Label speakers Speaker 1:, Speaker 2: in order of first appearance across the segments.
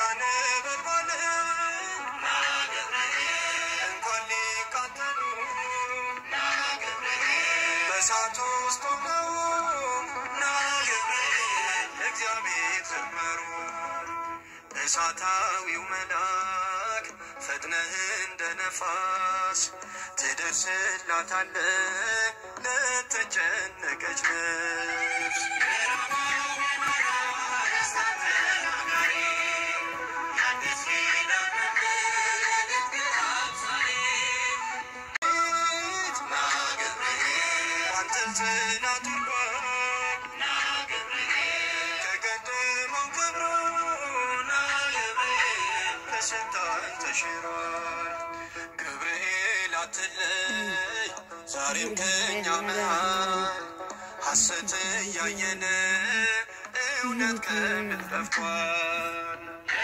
Speaker 1: ነበልባል እንኳን ሊቃጠሉ በእሳት ውስጥ ሆነው ና ገብርኤል እግዚአብሔር ዘመሩ። እሳታዊው መልአክ ፈጥነህ እንደ ነፋስ ትደርስላታለህ ለተጨነቀች ነፍስ። ባንተ ጽናት ወርዷል ከቀደመው ክብሩ ና ገብርኤል ከስልጣን ተሽሯል። ገብርኤል አትለይ ዛሬም ከኛ መሃል ሐሰት እያየን እውነት ከምድር ጠፍቷል።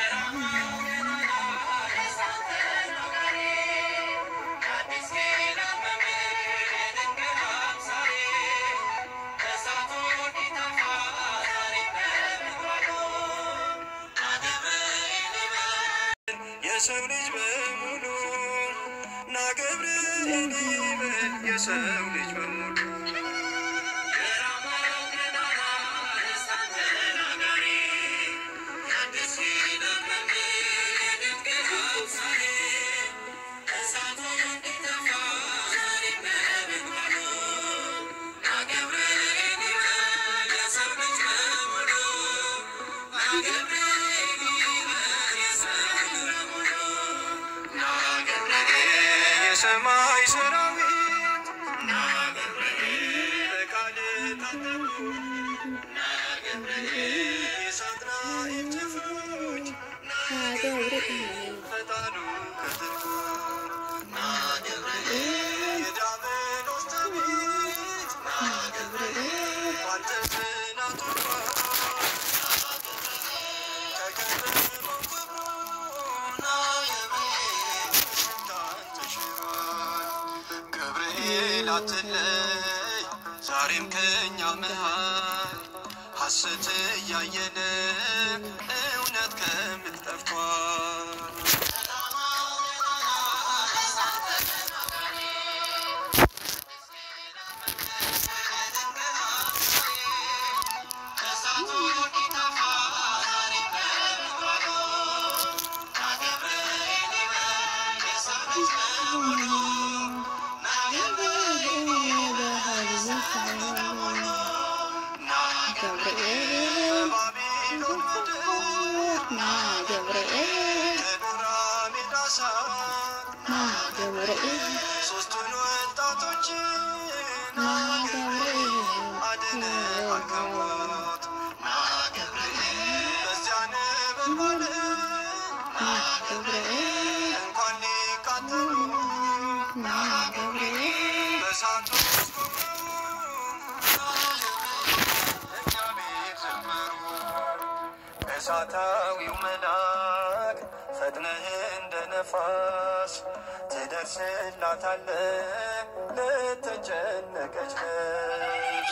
Speaker 1: የሰው ልጅ በሙሉ ና ገብርኤል ይበል የሰው ልጅ በሙሉ የሰማይ ሰራዊት በቃል ታጠቁ የሳጥናኤል ጭፍሮች ፈጣኑ ከጥልቁ የዲያብሎስ ትዕቢት ባንተ ጽናት ወርዷል። ከቀደመው ክብሩ ና ገብርኤል ከስልጣን ተሽሯል። ገብርኤል አትለይ ዛሬም ከኛ መሃል ሐሰት እያየን እውነት ከምድር ጠፍቷል። ባቢሎን ምድር ከዱራ ሜዳ ሳር ሶስቱን ወጣቶች አድነ አልከሞት በዚያ ነበልባል እንኳን ሊቃጠሉ በእሳቱ ውስጥ እግዚአብሔር ዘመሩ። እሳታዊው መልአክ ፈጥነህ እንደ ነፋስ ትደርስላታለህ ለተጨነቀች ነፍስ።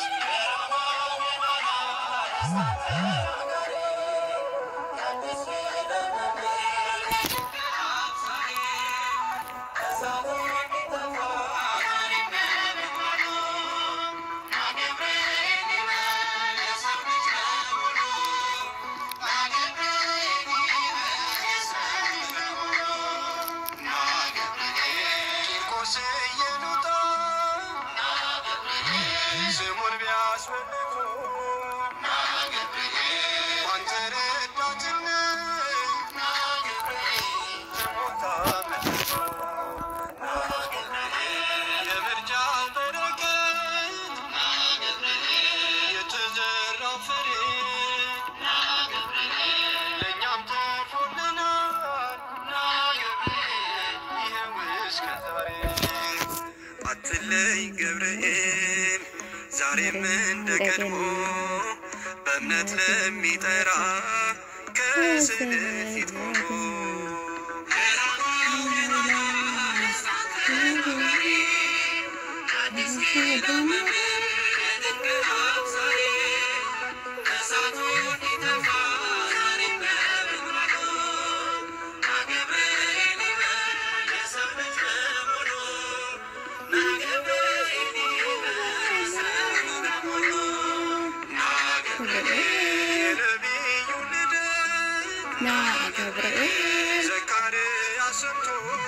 Speaker 1: ቂርቆስ እየሉጣ ስሙን ቢያስፈልጉ ባንተ ረዳትነት ተሞታ ምድሪቱ። የምርጫ በረከት የተዘራው ፍሬ ለእኛም ተርፎልናል። ይኸው እስከ ዛሬ አትለይ ገብርኤል ዛሬም እንደ ቀድሞ በእምነት ለሚጠራ ከስዕል ፊት ቆሞ
Speaker 2: ና ገብርኤል
Speaker 1: ዘካርያስ ሰምቶ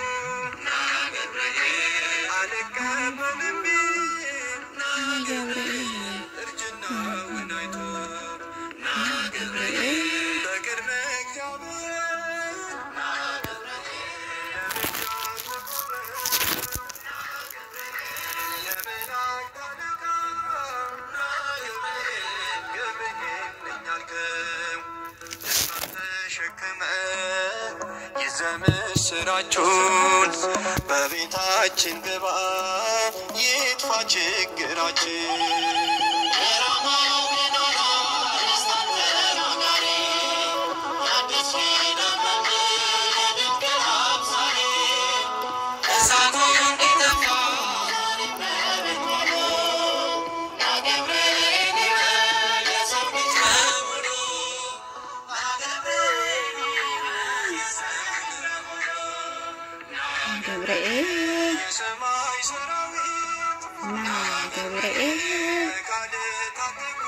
Speaker 1: አልቀበልም ቢል
Speaker 2: ና ገብርኤል
Speaker 1: እርጅናውን አይቶ
Speaker 2: ና ገብርኤል
Speaker 1: በቅድመ እግዚአብሔር የመላእክት አለቃ ገብርኤል ነኝ አልከው ደስታን ተሸክመ ይዘህ ምስራቹን በቤታችን ግባ ይጥፋ ችግራችን
Speaker 2: ገብርኤል
Speaker 1: የሰማይ ሰራዊት
Speaker 2: ና ገብርኤል
Speaker 1: በቃል ታጠቁ